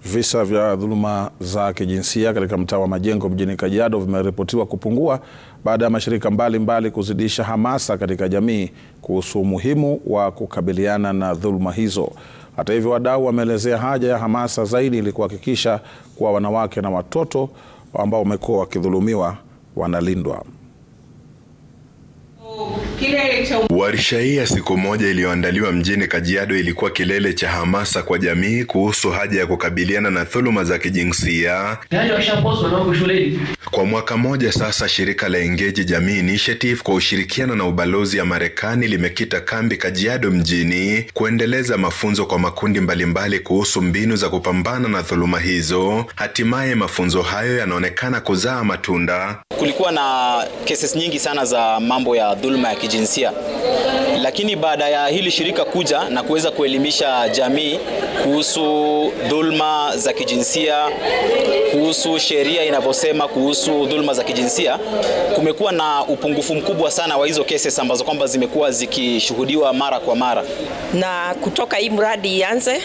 Visa vya dhuluma za kijinsia katika mtaa wa Majengo mjini Kajiado vimeripotiwa kupungua baada ya mashirika mbalimbali mbali kuzidisha hamasa katika jamii kuhusu umuhimu wa kukabiliana na dhuluma hizo. Hata hivyo, wadau wameelezea haja ya hamasa zaidi ili kuhakikisha kuwa wanawake na watoto ambao wamekuwa wakidhulumiwa wanalindwa. Warsha hii ya siku moja iliyoandaliwa mjini Kajiado ilikuwa kilele cha hamasa kwa jamii kuhusu haja ya kukabiliana na dhuluma za kijinsia. Kwa mwaka mmoja sasa, shirika la Engage Jamii Initiative kwa ushirikiano na ubalozi ya Marekani limekita kambi Kajiado mjini kuendeleza mafunzo kwa makundi mbalimbali kuhusu mbinu za kupambana na dhuluma hizo. Hatimaye mafunzo hayo yanaonekana kuzaa matunda. Kulikuwa na cases nyingi sana za mambo ya dhuluma ya kijinsia, lakini baada ya hili shirika kuja na kuweza kuelimisha jamii kuhusu dhuluma za kijinsia, kuhusu sheria inavyosema kuhusu dhuluma za kijinsia, kumekuwa na upungufu mkubwa sana wa hizo cases ambazo kwamba zimekuwa zikishuhudiwa mara kwa mara. Na kutoka hii mradi ianze,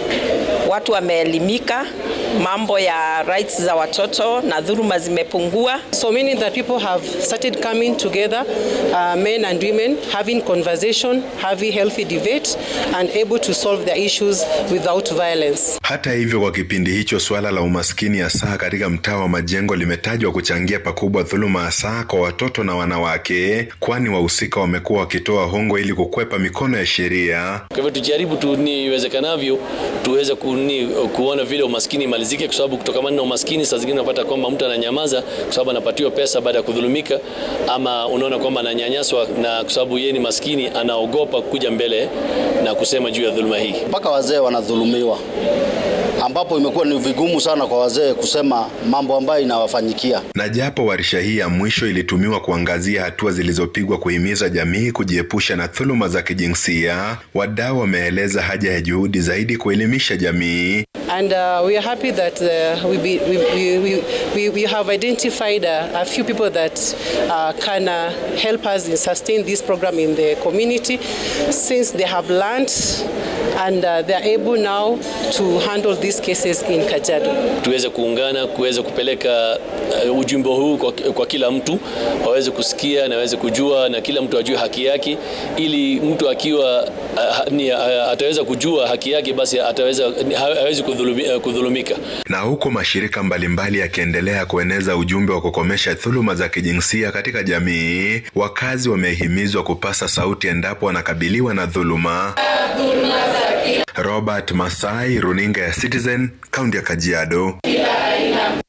watu wameelimika mambo ya rights za watoto na dhuluma zimepungua. So meaning that people have started coming together, uh, men and women, having conversation, having healthy debate and able to solve their issues without violence. Hata hivyo, kwa kipindi hicho suala la umaskini hasa katika mtaa wa Majengo limetajwa kuchangia pakubwa dhuluma hasa kwa watoto na wanawake, kwani wahusika wamekuwa wakitoa hongo ili kukwepa mikono ya sheria. Kwa hivyo tujaribu tu ni iwezekanavyo tuweze kuni, kuona vile umaskini imalizike, kwa sababu kutokana na umaskini saa zingine unapata kwamba mtu ananyamaza kwa sababu anapatiwa pesa baada ya kudhulumika, ama unaona kwamba ananyanyaswa na kwa sababu yeye ni maskini anaogopa kuja mbele na kusema juu ya dhuluma hii. Mpaka wazee wanadhulumiwa, ambapo imekuwa ni vigumu sana kwa wazee kusema mambo ambayo inawafanyikia. Na japo warsha hii ya mwisho ilitumiwa kuangazia hatua zilizopigwa kuhimiza jamii kujiepusha na dhuluma za kijinsia, wadau wameeleza haja ya juhudi zaidi kuelimisha jamii. And uh, we are happy that uh, we, be, we, we, we, we have identified uh, a few people that uh, can uh, help us in sustain this program in the community since they have learned and uh, they are able now to handle these cases in Kajiado. Tuweze kuungana kuweza kupeleka uh, ujumbe huu kwa, kwa kila mtu waweze kusikia na waweze kujua na kila mtu ajue haki yake, ili mtu akiwa uh, ni, uh, ataweza kujua haki yake, basi ataweza hawezi kudhulumika. Na huku mashirika mbalimbali yakiendelea kueneza ujumbe wa kukomesha dhuluma za kijinsia katika jamii, wakazi wamehimizwa kupasa sauti endapo wanakabiliwa na dhuluma. Robert Masai, runinga ya Citizen, kaunti ya Kajiado.